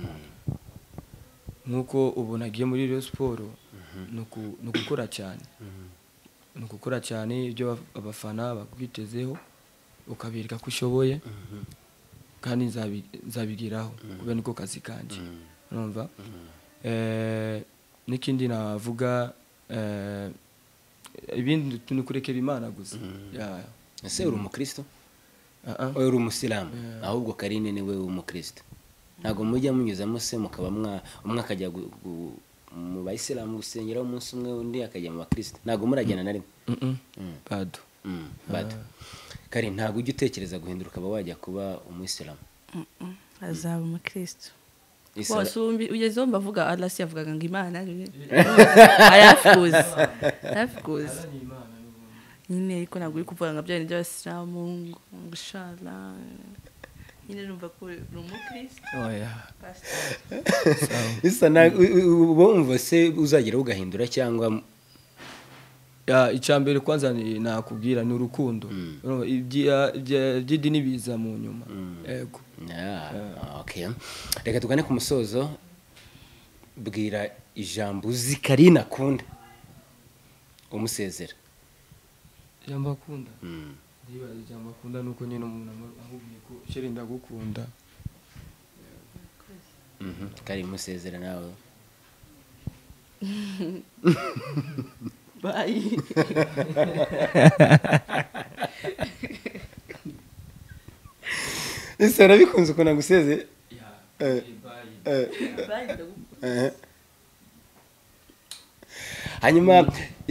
nk'uko ubu nagiye muri Rayon siporo ni ugukora cyane ni ugukora cyane ibyo ab- abafana bakwitezeho ukabereka ko ushoboye kandi nzabi- nzabigeraho kubera niko kazi kanjye urumva Eh, n'ikindi navuga eh, ibindi tu- ni ukurekera imana gusa Ya. ese uri umukristo Ah, ah. Oya, uri umusilamu ahubwo karine ni we w'umukristo ntabwo mujya munyuzamo se mukaba mwa umwe akajya gu- gu- mu bayisilamu gusengera umunsi umwe undi akajya mu bakristo ntabwo murajyana na rimwe Mm, mm. Mm. bado Mm, bado kari ntabwo ujya utekereza guhindura ukaba wajya kuba umuyisilamu Mm, mm. azaba umukristo Isa- bose ubu ugezeho mbavuga arasi yavugaga ngo imana arafuza arafuza nyine ariko ntabwo uri kuvuga ngo bya bintu by'abasilamu ngo gushara nyine numva ko uri umukristo Oya. pasiteri isa na bumva se uzagera ugahindura cyangwa Ya, icya mbere kwanza ni- nakubwira ni urukundo Urumva, ibya- ibya- iby'idini biza mu nyuma yego Yeah, okay. reka tugane ku musozo bwira ijambo uzi karine akunda umusezera ijambo akunda Mm. ndibaza ijambo akunda ni uko nyine umuntu amu- amubwiye ko shere ndagukunda Mhm, kari musezera nawe bayi isa urabikunze ukuntu agusezeye Eh, eh, bayi ndagukunda eh. hanyuma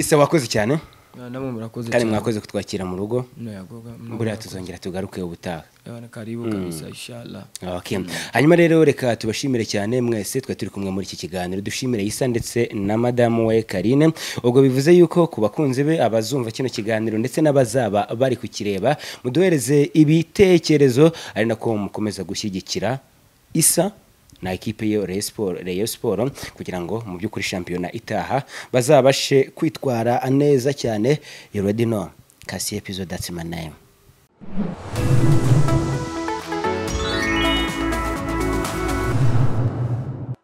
isa wakoze cyane Na- namwe murakoze kandi cyane. mwakoze kutwakira mu rugo Nayagoga, buriya tuzongera tugaruke ubutaha Yawana, karibu kabisa inshallah Okay. hanyuma rero reka tubashimire cyane mwese twe turi kumwe muri iki kiganiro dushimire isa ndetse na madamu we karine ubwo bivuze yuko ku bakunzi be abazumva kino kiganiro ndetse n'abazaba bari kukireba muduhereze ibitekerezo ari nako mukomeza gushyigikira isa na ekipe yo Rayon Sport- Rayon Sport kugira ngo mu by'ukuri shampiyona itaha bazabashe kwitwara neza cyane you already know kasi episode that's my name